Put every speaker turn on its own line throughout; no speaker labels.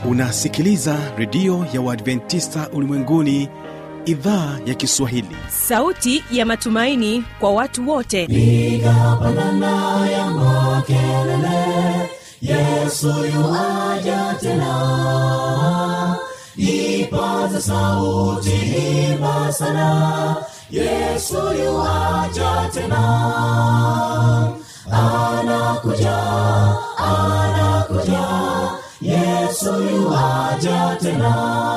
unasikiliza redio ya uadventista ulimwenguni idhaa ya kiswahili
sauti ya matumaini kwa watu wote
piga pandana ya makelele yesu yuaja tena ipaza sauti himba sana yesu yuaja tena anakuja anakuja yesu yuaja tena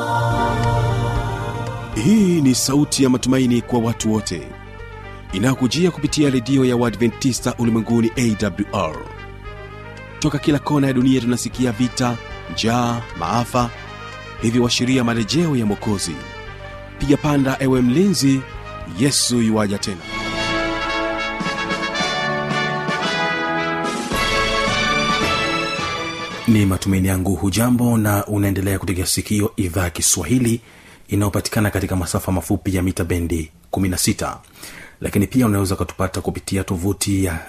hii ni sauti ya matumaini kwa watu wote inayokujia kupitia redio ya uadventista ulimwenguni awr toka kila kona ya dunia tunasikia vita njaa maafa hivyo washiria marejeo ya mokozi piga panda ewe mlinzi yesu yuwaja tena ni matumaini yangu hujambo na unaendelea kutegea sikio idhaa ya kiswahili inayopatikana katika masafa mafupi ya mita bendi 16 lakini pia unaweza ukatupata kupitia tovuti ya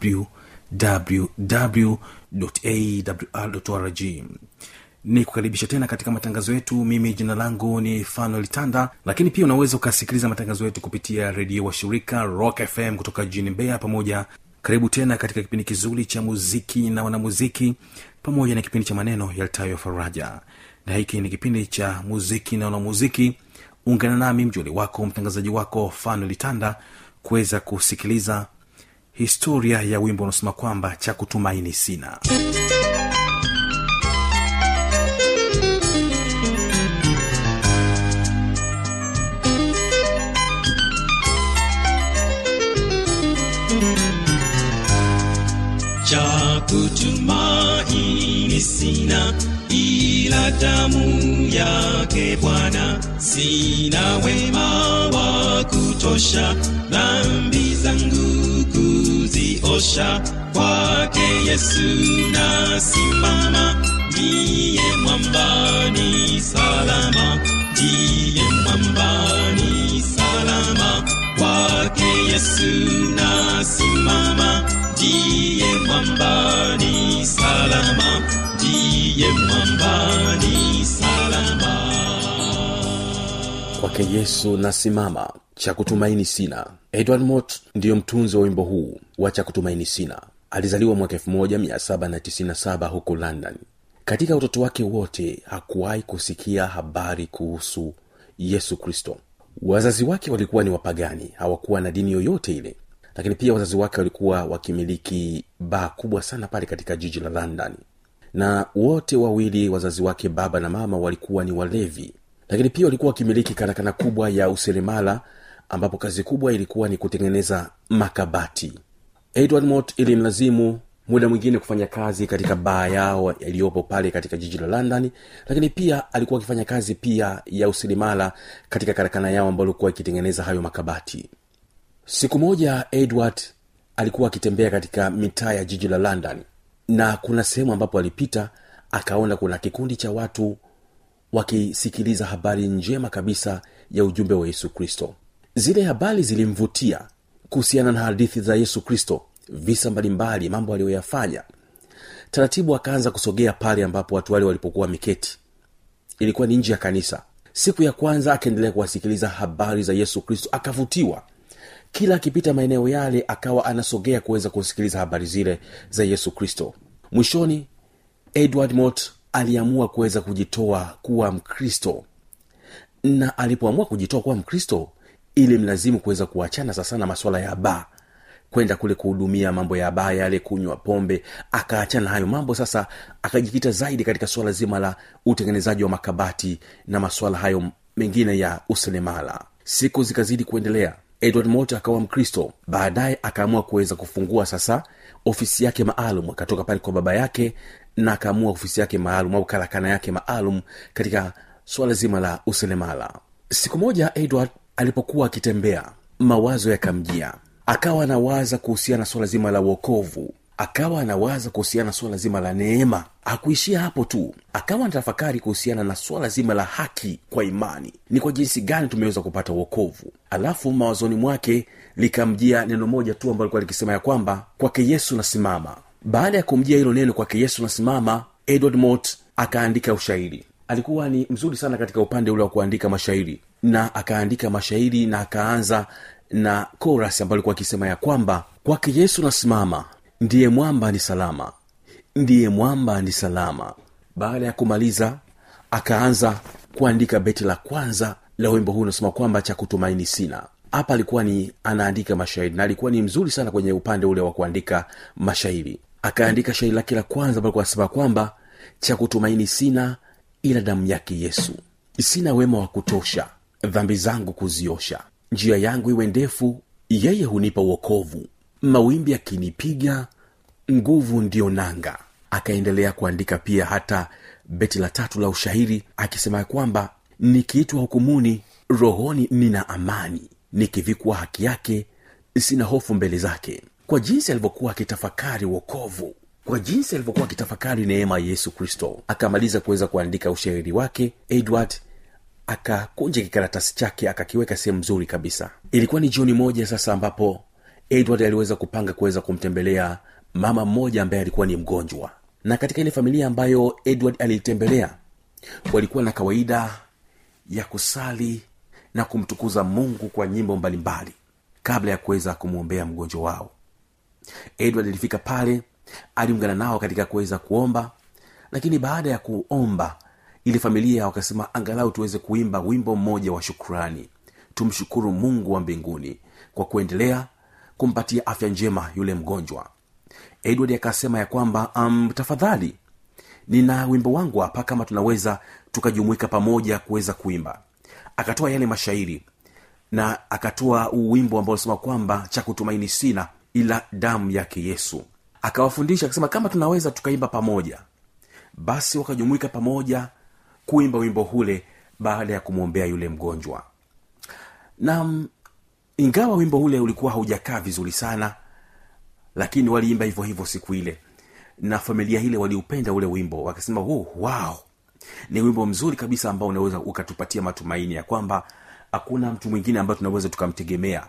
wwwawrrg ni kukaribisha tena katika matangazo yetu mimi jina langu ni fanuel tanda lakini pia unaweza ukasikiliza matangazo yetu kupitia redio wa shirika rock fm kutoka jijini mbeya pamoja karibu tena katika kipindi kizuri cha muziki na wanamuziki pamoja na kipindi cha maneno yaltayo faraja na hiki ni kipindi cha muziki na wanamuziki ungana nami mjoli wako mtangazaji wako fanuel tanda kuweza kusikiliza historia ya wimbo unaosema kwamba cha kutumaini sina
cha kutumaini sina ila damu yake bwana sina wema wa kutosha dhambi zangu kuziosha kwake yesu nasimama ndiye mwambani salama ndiye mwambani salama kwake yesu nasimama ndiye mwambani salama ndiye mwambani salama
kwake yesu nasimama cha kutumaini sina edward mot ndiyo mtunzi wa wimbo huu wa cha kutumaini sina alizaliwa mwaka 1797 huko london katika utoto wake wote hakuwahi kusikia habari kuhusu yesu kristo wazazi wake walikuwa ni wapagani hawakuwa na dini yoyote ile lakini pia wazazi wake walikuwa wakimiliki baa kubwa sana pale katika jiji la london na wote wawili wazazi wake baba na mama walikuwa ni walevi lakini pia walikuwa wakimiliki karakana kubwa ya useremala ambapo kazi kubwa ilikuwa ni kutengeneza makabati edward mot ilimlazimu muda mwingine kufanya kazi katika baa yao yaliyopo pale katika jiji la london lakini pia alikuwa akifanya kazi pia ya useremala katika karakana yao ambayo ilikuwa ikitengeneza hayo makabati siku moja edward alikuwa akitembea katika mitaa ya jiji la london na kuna sehemu ambapo alipita akaona kuna kikundi cha watu wakisikiliza habari njema kabisa ya ujumbe wa yesu kristo zile habari zilimvutia kuhusiana na hadithi za yesu kristo visa mbalimbali mambo aliyoyafanya taratibu akaanza kusogea pale ambapo watu wale walipokuwa wameketi ilikuwa ni nje ya kanisa siku ya kwanza akaendelea kuwasikiliza habari za yesu kristo akavutiwa kila akipita maeneo yale akawa anasogea kuweza kusikiliza habari zile za yesu kristo mwishoni edward mot aliamua kuweza kujitoa kuwa mkristo na alipoamua kujitoa kuwa mkristo ili mlazimu kuweza kuachana sasa na maswala ya baa kwenda kule kuhudumia mambo ya baa yale kunywa pombe akaachana hayo mambo sasa akajikita zaidi katika suala zima la utengenezaji wa makabati na maswala hayo mengine ya uselemala siku zikazidi kuendelea edward mot akawa mkristo baadaye akaamua kuweza kufungua sasa ofisi yake maalum akatoka pale kwa baba yake na akaamua ofisi yake maalum au karakana yake maalum katika suala zima la uselemala siku moja edward alipokuwa akitembea mawazo yakamjia akawa anawaza kuhusiana na suala zima la uokovu akawa anawaza kuhusiana na suala zima la neema hakuishia hapo tu akawa anatafakari kuhusiana na suala zima la haki kwa imani ni kwa jinsi gani tumeweza kupata uokovu alafu mawazoni mwake likamjia neno moja tu ambalo likuwa likisema ya kwamba kwake yesu nasimama baada ya kumjia hilo neno kwake yesu nasimama edward mot akaandika ushairi alikuwa ni mzuri sana katika upande ule wa kuandika mashairi na akaandika mashairi na akaanza na koras ambayo alikuwa akisema ya kwamba kwake yesu nasimama ndiye mwamba ni salama ndiye mwamba ni salama baada ya kumaliza akaanza kuandika beti la kwanza la wimbo huu unasema kwamba cha kutumaini sina hapa alikuwa ni anaandika mashairi na alikuwa ni mzuri sana kwenye upande ule wa kuandika mashairi akaandika shairi lake la kwanza ambalo anasema kwamba cha kutumaini sina ila damu yake yesu sina wema wa kutosha dhambi zangu kuziosha njia yangu iwe ndefu yeye hunipa uokovu mawimbi akinipiga nguvu ndiyo nanga akaendelea kuandika pia hata beti la tatu la ushairi akisema ya kwamba nikiitwa hukumuni rohoni nina amani nikivikwa haki yake sina hofu mbele zake kwa jinsi alivyokuwa akitafakari wokovu kwa jinsi alivyokuwa akitafakari neema ya yesu kristo akamaliza kuweza kuandika ushairi wake edward akakunja kikaratasi chake akakiweka sehemu nzuri kabisa ilikuwa ni jioni moja sasa ambapo edward aliweza kupanga kuweza kumtembelea mama mmoja ambaye alikuwa ni mgonjwa na katika ile familia ambayo edward aliitembelea walikuwa na kawaida ya kusali na kumtukuza mungu kwa nyimbo mbalimbali kabla ya kuweza kumwombea mgonjwa wao edward alifika pale aliungana nao katika kuweza kuomba lakini baada ya kuomba ili familia wakasema angalau tuweze kuimba wimbo mmoja wa shukrani tumshukuru mungu wa mbinguni kwa kuendelea kumpatia afya njema yule mgonjwa edward akasema ya kwamba um, tafadhali nina wimbo wangu hapa kama tunaweza tukajumuika pamoja kuweza kuimba akatoa yale mashairi na akatoa wimbo ambao unasema kwamba cha kutumaini sina ila damu yake yesu akawafundisha akasema kama tunaweza tukaimba pamoja basi wakajumuika pamoja kuimba wimbo hule baada ya kumwombea yule mgonjwa na mm, ingawa wimbo ule ulikuwa haujakaa vizuri sana lakini waliimba hivyo hivyo siku ile na familia ile waliupenda ule wimbo wakasema oh, wow ni wimbo mzuri kabisa ambao unaweza ukatupatia matumaini ya kwamba hakuna mtu mwingine ambayo tunaweza tukamtegemea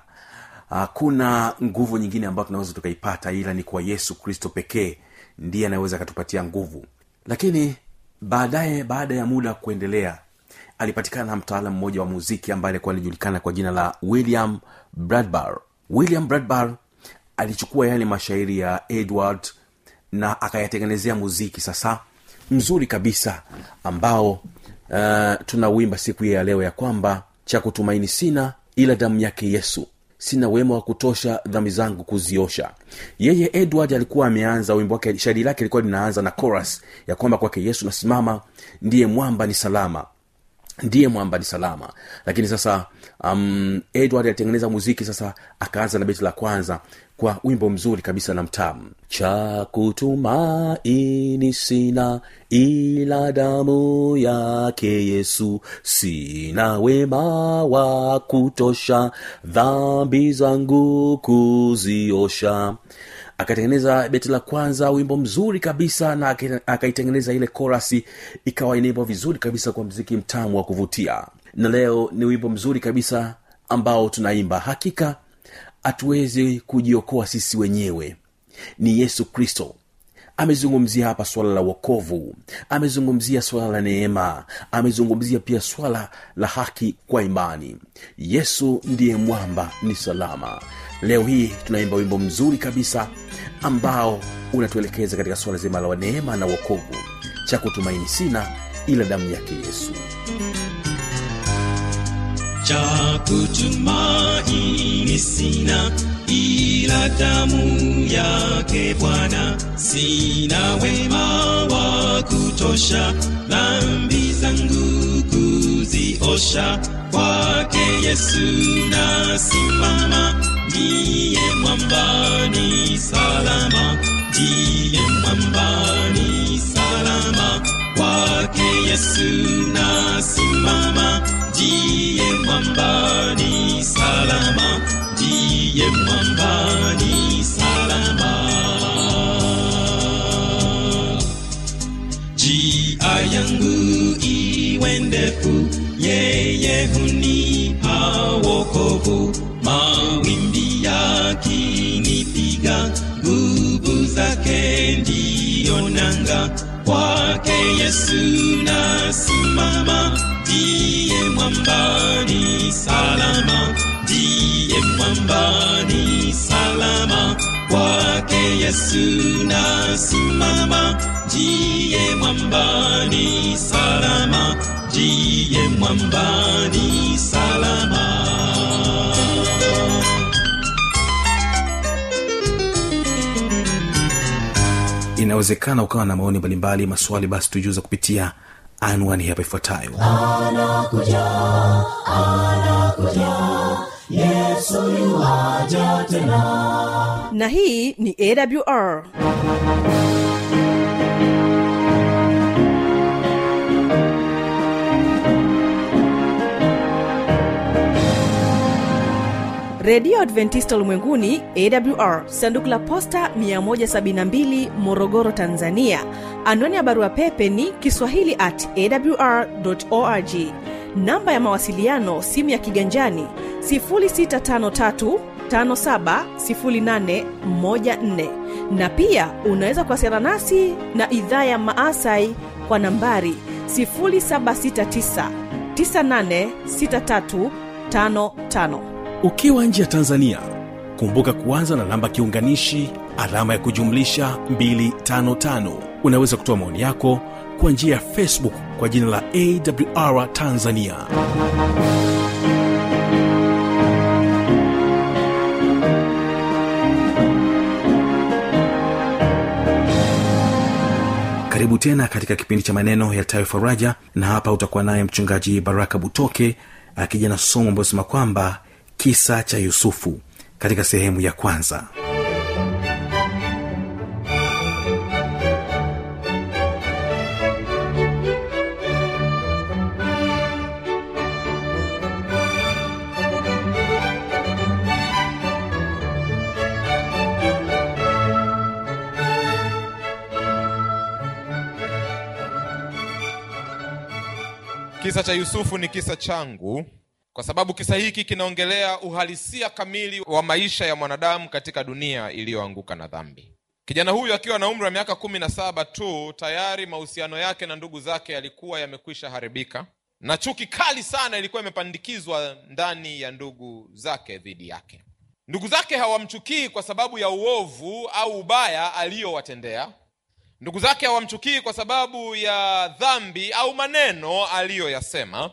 hakuna nguvu nyingine ambayo tunaweza tukaipata ila ni kwa yesu kristo pekee ndiye anaweza akatupatia nguvu lakini baadaye baada ya muda kuendelea alipatikana mtaalam mmoja wa muziki ambaye alikuwa alijulikana kwa jina la william bradbar william bradbar alichukua yale mashairi ya edward na akayatengenezea muziki sasa mzuri kabisa ambao uh, tunauimba siku hii ya leo ya kwamba cha kutumaini sina ila damu yake yesu sina wema wa kutosha dhambi zangu kuziosha yeye edward alikuwa ameanza wimbo wake shairi lake lilikuwa linaanza na chorus ya kwamba kwake yesu nasimama ndiye mwamba ni salama ndiye mwamba ni salama lakini sasa um, edward alitengeneza muziki sasa akaanza na beti la kwanza kwa wimbo mzuri kabisa na mtamu cha kutumaini sina ila damu yake yesu sina wema wa kutosha dhambi zangu kuziosha akatengeneza beti la kwanza wimbo mzuri kabisa na aka- akaitengeneza ile korasi ikawa inaimba vizuri kabisa kwa mziki mtamu wa kuvutia na leo ni wimbo mzuri kabisa ambao tunaimba hakika hatuwezi kujiokoa sisi wenyewe ni yesu kristo amezungumzia hapa swala la wokovu amezungumzia swala la neema amezungumzia pia swala la haki kwa imani yesu ndiye mwamba ni salama leo hii tunaimba wimbo mzuri kabisa ambao unatuelekeza katika swala zima la neema na wokovu cha kutumaini sina ila damu yake yesu
cha kutumaini sina ila damu yake Bwana, sina wema wa kutosha dhambi zangu kuziosha. Kwake Yesu nasimama, ndiye mwambani salama, ndiye mwambani salama. Kwake Yesu nasimama, ndiye mwambani salama, ndiye mwambani salama. Njia yangu iwe ndefu, yeye hunipa wokovu. Mawimbi yakinipiga, nguvu zake ndiyo nanga. Kwake yesu nasimama ndiye mwambani salama ndiye mwambani salama kwake yesu nasimama ndiye mwambani salama ndiye mwambani salama
inawezekana ukawa na maoni mbalimbali maswali basi tujuza kupitia anwani hapa ifuatayo
anakuja anakuja yesu yuaja tena
na hii ni awr redio adventista ulimwenguni awr sanduku la posta 172 morogoro tanzania anwani ya barua pepe ni kiswahili at awr org namba ya mawasiliano simu ya kiganjani 653 570814 na pia unaweza kuwasiliana nasi na idhaa ya maasai kwa nambari 769 986355
ukiwa nje ya tanzania kumbuka kuanza na namba kiunganishi alama ya kujumlisha 255 unaweza kutoa maoni yako kwa njia ya facebook kwa jina la awr tanzania karibu tena katika kipindi cha maneno yaltayo faraja na hapa utakuwa naye mchungaji baraka butoke akija na somo ambayo sema kwamba kisa cha yusufu katika sehemu ya kwanza
kisa cha yusufu ni kisa changu kwa sababu kisa hiki kinaongelea uhalisia kamili wa maisha ya mwanadamu katika dunia iliyoanguka na dhambi kijana huyu akiwa na umri wa miaka kumi na saba tu tayari mahusiano yake na ndugu zake yalikuwa yamekwisha haribika na chuki kali sana ilikuwa imepandikizwa ndani ya ndugu zake dhidi yake ndugu zake hawamchukii kwa sababu ya uovu au ubaya aliyowatendea ndugu zake hawamchukii kwa sababu ya dhambi au maneno aliyoyasema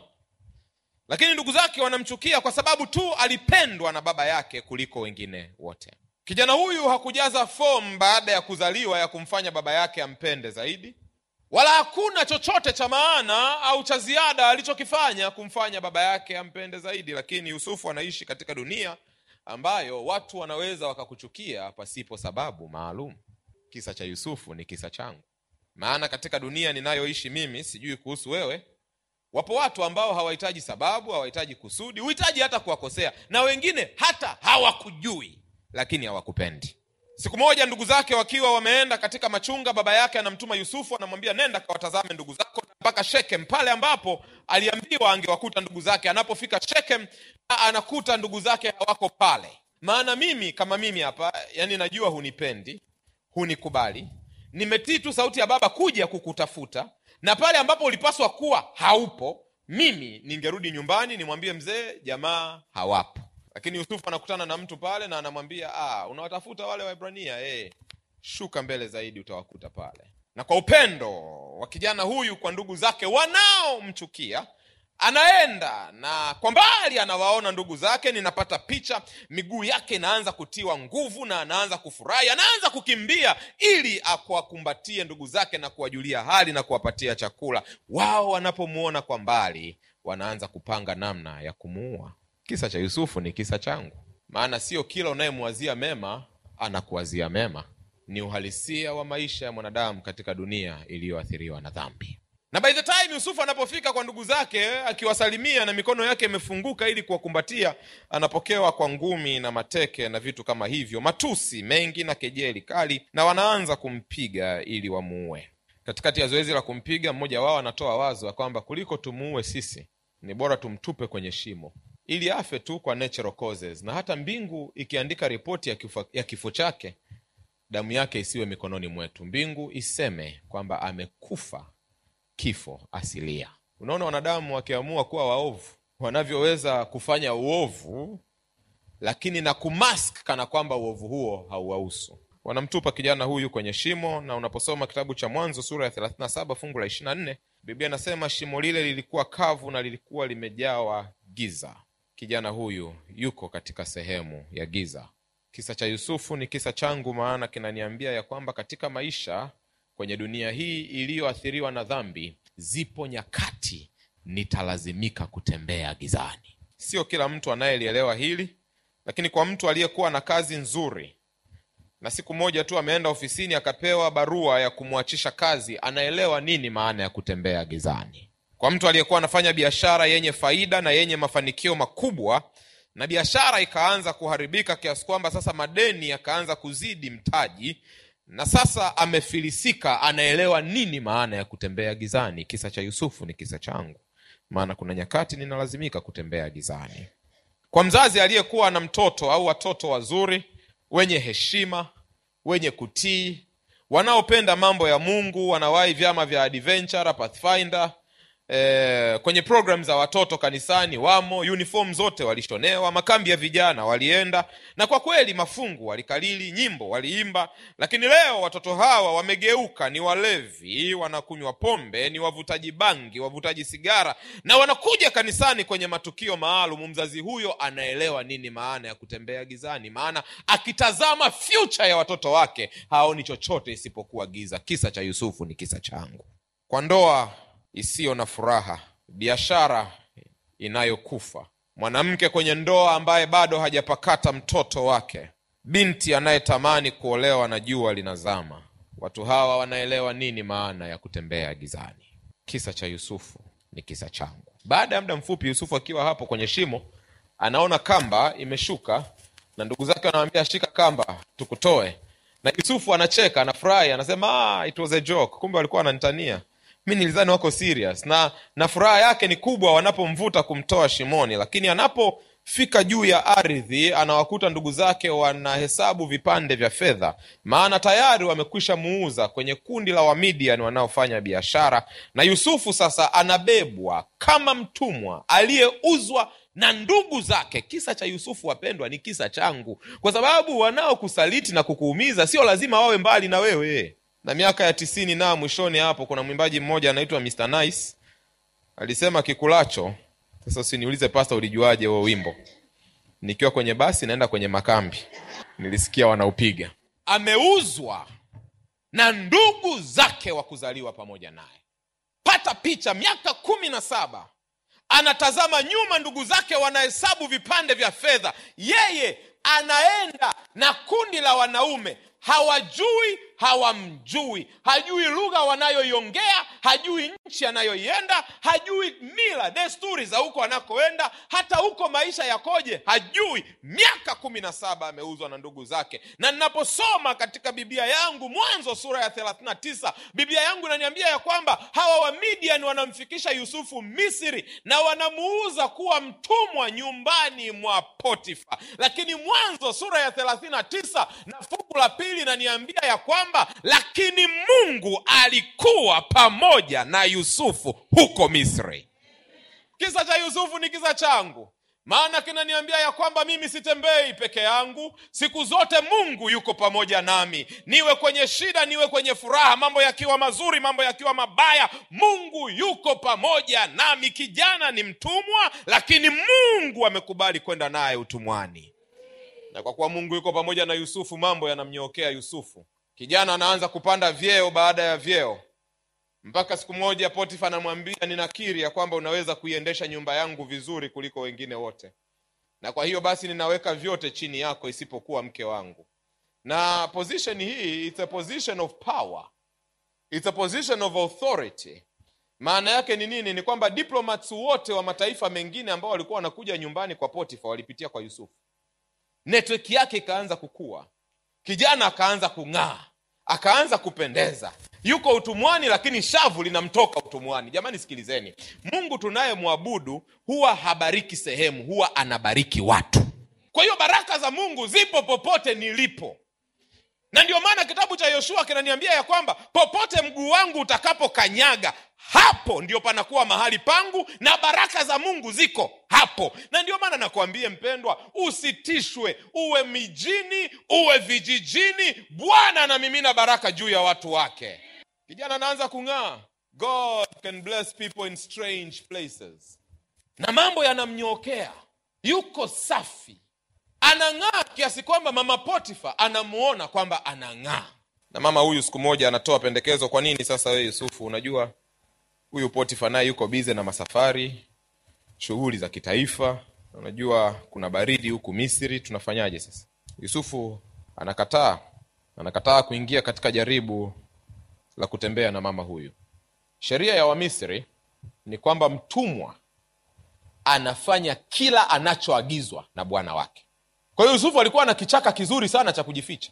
lakini ndugu zake wanamchukia kwa sababu tu alipendwa na baba yake kuliko wengine wote kijana huyu hakujaza fomu baada ya kuzaliwa ya kumfanya baba yake ampende zaidi wala hakuna chochote cha maana au cha ziada alichokifanya kumfanya baba yake ampende zaidi lakini yusufu anaishi katika dunia ambayo watu wanaweza wakakuchukia pasipo sababu maalum kisa cha yusufu ni kisa changu maana katika dunia ninayoishi mimi sijui kuhusu wewe wapo watu ambao hawahitaji sababu hawahitaji kusudi huhitaji hata kuwakosea na wengine hata hawakujui lakini hawakupendi siku moja ndugu zake wakiwa wameenda katika machunga baba yake anamtuma yusufu anamwambia nenda kawatazame ndugu zako mpaka shekem pale ambapo aliambiwa angewakuta ndugu zake anapofika shekem anakuta ndugu zake hawako pale maana mimi kama mimi hapa yani najua hunipendi hunikubali nimetii tu sauti ya baba kuja kukutafuta na pale ambapo ulipaswa kuwa haupo mimi ningerudi nyumbani nimwambie mzee jamaa hawapo lakini yusufu anakutana na mtu pale na anamwambia ah, unawatafuta wale waibrania hey, shuka mbele zaidi utawakuta pale na kwa upendo wa kijana huyu kwa ndugu zake wanaomchukia anaenda na kwa mbali anawaona ndugu zake ninapata picha miguu yake inaanza kutiwa nguvu na anaanza kufurahi anaanza kukimbia ili akuwakumbatie ndugu zake na kuwajulia hali na kuwapatia chakula wao wanapomwona kwa mbali wanaanza kupanga namna ya kumuua kisa cha yusufu ni kisa changu maana sio kila unayemwazia mema anakuwazia mema ni uhalisia wa maisha ya mwanadamu katika dunia iliyoathiriwa na dhambi na by the time yusufu anapofika kwa ndugu zake akiwasalimia na mikono yake imefunguka ili kuwakumbatia anapokewa kwa ngumi na mateke na vitu kama hivyo matusi mengi na kejeli kali na wanaanza kumpiga ili wamuue katikati ya zoezi la kumpiga mmoja wao anatoa wazo ya kwamba kuliko tumuue sisi ni bora tumtupe kwenye shimo ili afe tu kwa natural causes na hata mbingu ikiandika ripoti ya kifo, ya kifo chake damu yake isiwe mikononi mwetu mbingu iseme kwamba amekufa kifo asilia unaona wanadamu wakiamua kuwa waovu wanavyoweza kufanya uovu lakini na kumask kana kwamba uovu huo hauwahusu wanamtupa kijana huyu kwenye shimo na unaposoma kitabu cha mwanzo sura ya 37 fungu la 24 biblia inasema shimo lile lilikuwa kavu na lilikuwa limejawa giza kijana huyu yuko katika sehemu ya giza kisa cha yusufu ni kisa changu maana kinaniambia ya kwamba katika maisha kwenye dunia hii iliyoathiriwa na dhambi zipo nyakati nitalazimika kutembea gizani sio kila mtu anayelielewa hili lakini kwa mtu aliyekuwa na kazi nzuri na siku moja tu ameenda ofisini akapewa barua ya kumwachisha kazi anaelewa nini maana ya kutembea gizani kwa mtu aliyekuwa anafanya biashara yenye faida na yenye mafanikio makubwa na biashara ikaanza kuharibika kiasi kwamba sasa madeni yakaanza kuzidi mtaji na sasa amefilisika anaelewa nini maana ya kutembea gizani kisa cha yusufu ni kisa changu maana kuna nyakati ninalazimika kutembea gizani kwa mzazi aliyekuwa na mtoto au watoto wazuri wenye heshima wenye kutii wanaopenda mambo ya mungu wanawahi vyama vya adventure pathfinder e, kwenye program za watoto kanisani wamo uniform zote walishonewa makambi ya vijana walienda na kwa kweli mafungu walikalili nyimbo waliimba lakini leo watoto hawa wamegeuka ni walevi wanakunywa pombe ni wavutaji bangi wavutaji sigara na wanakuja kanisani kwenye matukio maalum mzazi huyo anaelewa nini maana ya kutembea gizani maana akitazama future ya watoto wake haoni chochote isipokuwa giza kisa cha yusufu ni kisa changu kwa ndoa isiyo na furaha biashara inayokufa mwanamke kwenye ndoa ambaye bado hajapakata mtoto wake binti anayetamani kuolewa na jua linazama watu hawa wanaelewa nini maana ya kutembea gizani kisa cha yusufu ni kisa changu baada ya muda mfupi yusufu akiwa hapo kwenye shimo anaona kamba imeshuka na ndugu zake wanamwambia shika kamba tukutoe na yusufu anacheka anafurahi anasema ah, it was a joke kumbe walikuwa wananitania mi nilizani wako serious na na furaha yake ni kubwa wanapomvuta kumtoa shimoni lakini anapofika juu ya ardhi anawakuta ndugu zake wanahesabu vipande vya fedha maana tayari wamekwisha muuza kwenye kundi la wamidian wanaofanya biashara na yusufu sasa anabebwa kama mtumwa aliyeuzwa na ndugu zake kisa cha yusufu wapendwa ni kisa changu kwa sababu wanaokusaliti na kukuumiza sio lazima wawe mbali na wewe na miaka ya tisini na mwishoni hapo kuna mwimbaji mmoja anaitwa Mr. Nice alisema kikulacho sasa usiniulize pasta ulijuaje huo wimbo nikiwa kwenye basi naenda kwenye makambi nilisikia wanaupiga ameuzwa na ndugu zake wa kuzaliwa pamoja naye pata picha miaka kumi na saba anatazama nyuma ndugu zake wanahesabu vipande vya fedha yeye anaenda na kundi la wanaume hawajui hawamjui hajui lugha wanayoiongea hajui nchi anayoienda hajui mila desturi za huko anakoenda hata huko maisha yakoje hajui miaka kumi na saba ameuzwa na ndugu zake na ninaposoma katika biblia yangu mwanzo sura ya 39 biblia yangu inaniambia ya kwamba hawa wamidian wanamfikisha yusufu misri na wanamuuza kuwa mtumwa nyumbani mwa potifa lakini mwanzo sura ya 39 na fungu la pili inaniambia ya kwamba lakini mungu alikuwa pamoja na yusufu huko misri kisa cha yusufu ni kisa changu maana kinaniambia ya kwamba mimi sitembei peke yangu siku zote mungu yuko pamoja nami niwe kwenye shida niwe kwenye furaha mambo yakiwa mazuri mambo yakiwa mabaya mungu yuko pamoja nami kijana ni mtumwa lakini mungu amekubali kwenda naye utumwani na kwa kuwa mungu yuko pamoja na yusufu mambo yanamnyookea yusufu kijana anaanza kupanda vyeo baada ya vyeo mpaka siku moja potifa anamwambia ninakiri ya kwamba unaweza kuiendesha nyumba yangu vizuri kuliko wengine wote na kwa hiyo basi ninaweka vyote chini yako isipokuwa mke wangu na position hii it's a position of power it's a position of authority maana yake ni nini ni kwamba diplomats wote wa mataifa mengine ambao walikuwa wanakuja nyumbani kwa potifa walipitia kwa yusufu network yake ikaanza kukua kijana akaanza kung'aa akaanza kupendeza yuko utumwani lakini shavu linamtoka utumwani jamani sikilizeni mungu tunayemwabudu huwa habariki sehemu huwa anabariki watu kwa hiyo baraka za mungu zipo popote nilipo na ndio maana kitabu cha yoshua kinaniambia ya kwamba popote mguu wangu utakapokanyaga hapo ndio panakuwa mahali pangu na baraka za mungu ziko hapo na ndio maana nakwambie mpendwa usitishwe uwe mijini uwe vijijini bwana anamimina baraka juu ya watu wake kijana anaanza kung'aa god can bless people in strange places na mambo yanamnyookea yuko safi anang'aa kiasi kwamba mama potifa anamuona kwamba anang'aa na mama huyu siku moja anatoa pendekezo kwa nini sasa wewe yusufu unajua huyu potifa naye yuko bize na masafari shughuli za kitaifa unajua kuna baridi huku misri tunafanyaje sasa yusufu anakataa anakataa kuingia katika jaribu la kutembea na mama huyu sheria ya wamisri ni kwamba mtumwa anafanya kila anachoagizwa na bwana wake kwa hiyo yusufu alikuwa na kichaka kizuri sana cha kujificha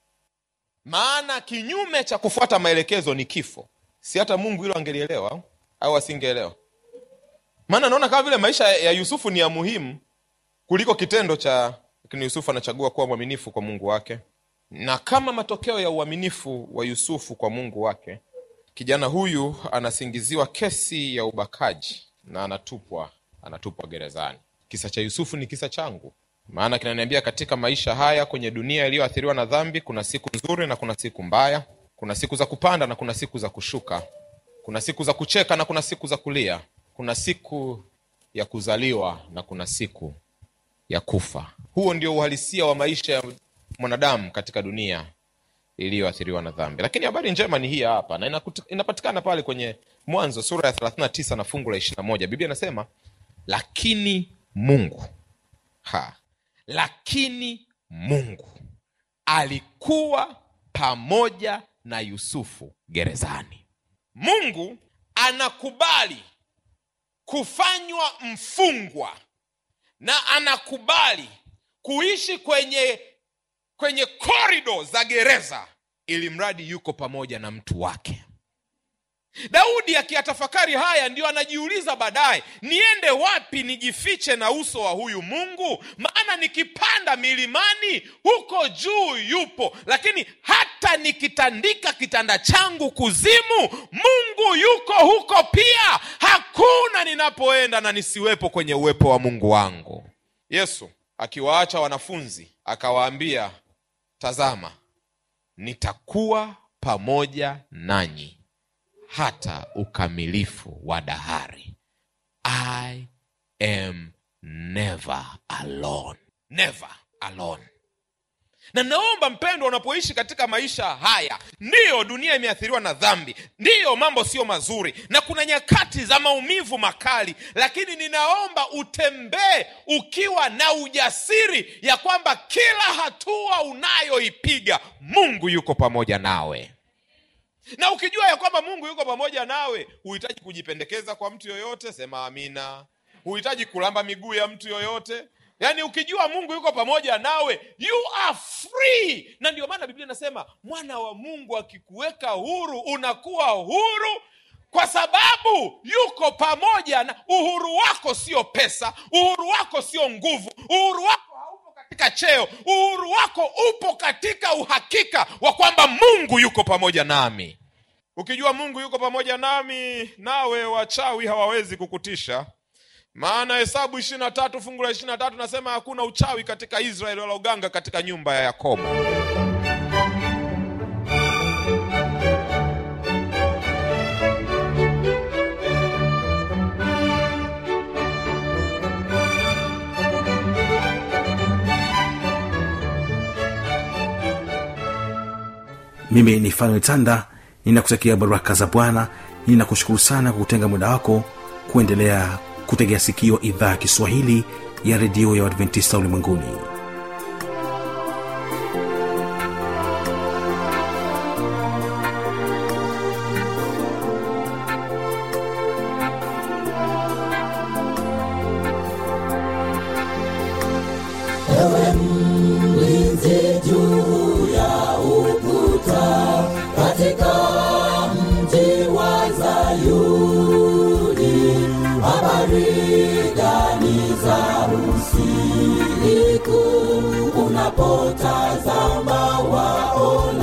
maana kinyume cha kufuata maelekezo ni kifo si hata mungu hilo angelielewa au asingeelewa maana naona kama vile maisha ya yusufu ni ya muhimu kuliko kitendo cha lakini yusufu anachagua kuwa mwaminifu kwa mungu wake na kama matokeo ya uaminifu wa yusufu kwa mungu wake kijana huyu anasingiziwa kesi ya ubakaji na anatupwa anatupwa gerezani kisa cha yusufu ni kisa changu maana kinaniambia katika maisha haya kwenye dunia iliyoathiriwa na dhambi kuna siku nzuri na kuna siku mbaya kuna siku za kupanda na kuna siku za kushuka kuna siku za kucheka na kuna siku za kulia kuna siku ya kuzaliwa na kuna siku ya kufa huo ndio uhalisia wa maisha ya mwanadamu katika dunia iliyoathiriwa na dhambi lakini habari njema ni hii hapa na inakuti- inapatikana pale kwenye mwanzo sura ya 39 na fungu la 21 biblia inasema lakini mungu ha lakini mungu alikuwa pamoja na yusufu gerezani mungu anakubali kufanywa mfungwa na anakubali kuishi kwenye kwenye korido za gereza ili mradi yuko pamoja na mtu wake daudi akiyatafakari haya ndio anajiuliza baadaye niende wapi nijifiche na uso wa huyu mungu maana nikipanda milimani huko juu yupo lakini hata nikitandika kitanda changu kuzimu mungu yuko huko pia hakuna ninapoenda na nisiwepo kwenye uwepo wa mungu wangu yesu akiwaacha wanafunzi akawaambia tazama nitakuwa pamoja nanyi hata ukamilifu wa dahari i am never alone never alone na naomba mpendwa unapoishi katika maisha haya ndiyo dunia imeathiriwa na dhambi ndiyo mambo sio mazuri na kuna nyakati za maumivu makali lakini ninaomba utembee ukiwa na ujasiri ya kwamba kila hatua unayoipiga mungu yuko pamoja nawe na ukijua ya kwamba mungu yuko pamoja nawe huhitaji kujipendekeza kwa mtu yoyote sema amina huhitaji kulamba miguu ya mtu yoyote yaani ukijua mungu yuko pamoja nawe you are free na ndio maana biblia inasema mwana wa mungu akikuweka huru unakuwa huru kwa sababu yuko pamoja na uhuru wako sio pesa uhuru wako sio nguvu uhuru wako haupo katika cheo uhuru wako upo katika uhakika wa kwamba mungu yuko pamoja nami ukijua mungu yuko pamoja nami nawe wachawi hawawezi kukutisha maana hesabu ishiri na tatu fungu la ishiri na tatu nasema hakuna uchawi katika israeli wala uganga katika nyumba ya yakobo
mimi ni fanuel tanda ninakutakia baraka za bwana ninakushukuru sana kwa kutenga muda wako kuendelea kutegea sikio idhaa ya kiswahili ya redio ya uadventista ulimwenguni
mlinzi juu ya ukuta katika mji wa Zayuni, habari gani za usiku unapotazama waona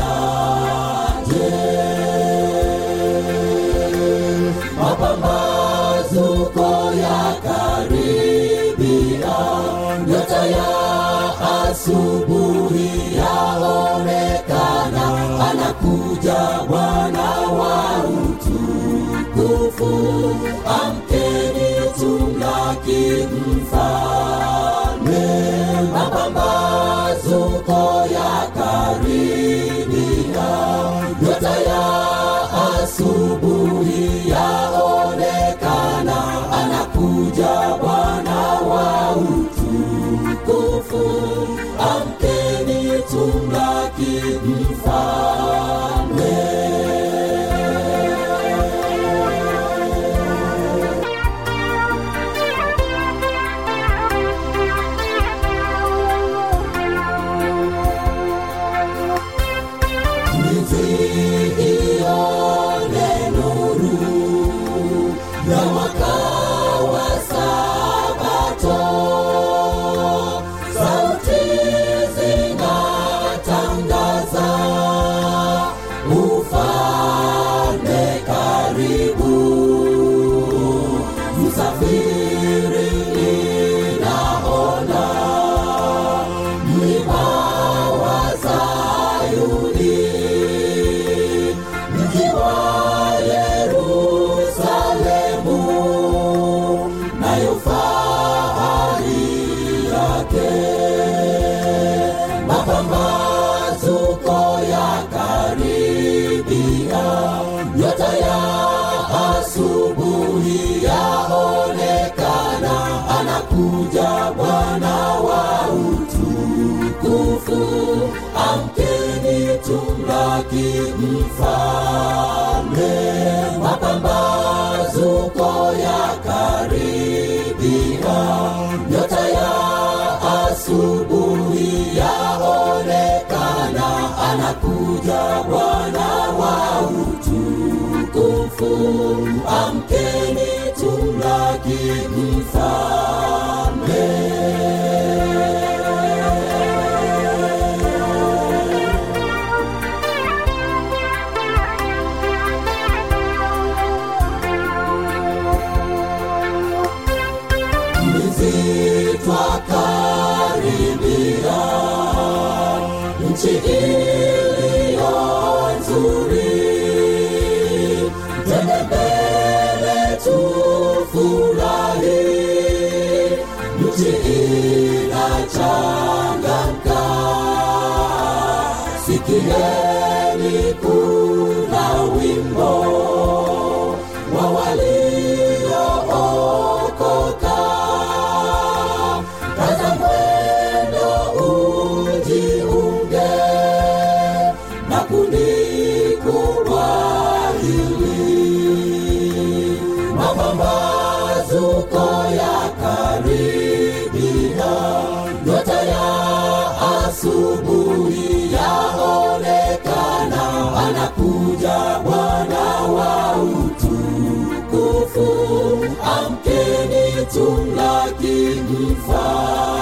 mfalme niziione nuru ya mwaka wa sabato sauti zinatangaza ufalme karibu msafiri ninaona mlima wa Sayuni mji wa Yerusalemu nayo fahari yake mapambazuko ya karibia nyota ya asubuhi yaonekana anakuja bwana wa utukufu amkeni tumlaki mfalme mapambazuko ya karibia nyota ya asubuhi yaonekana anakuja bwana wa utukufu amkeni tumlaki mfalme twakakaribia nchi iliyo nzuri twende mbele tufurahi nchi inachangamka sikieni kuna wimbo wa waliookoka kaza mwendo ujiunge na kundi kubwa hili mapambazuko ya karibia nyota ya asubuhi yaonekana anakuja bwana wa utukufu amkeni tumlaki mfalme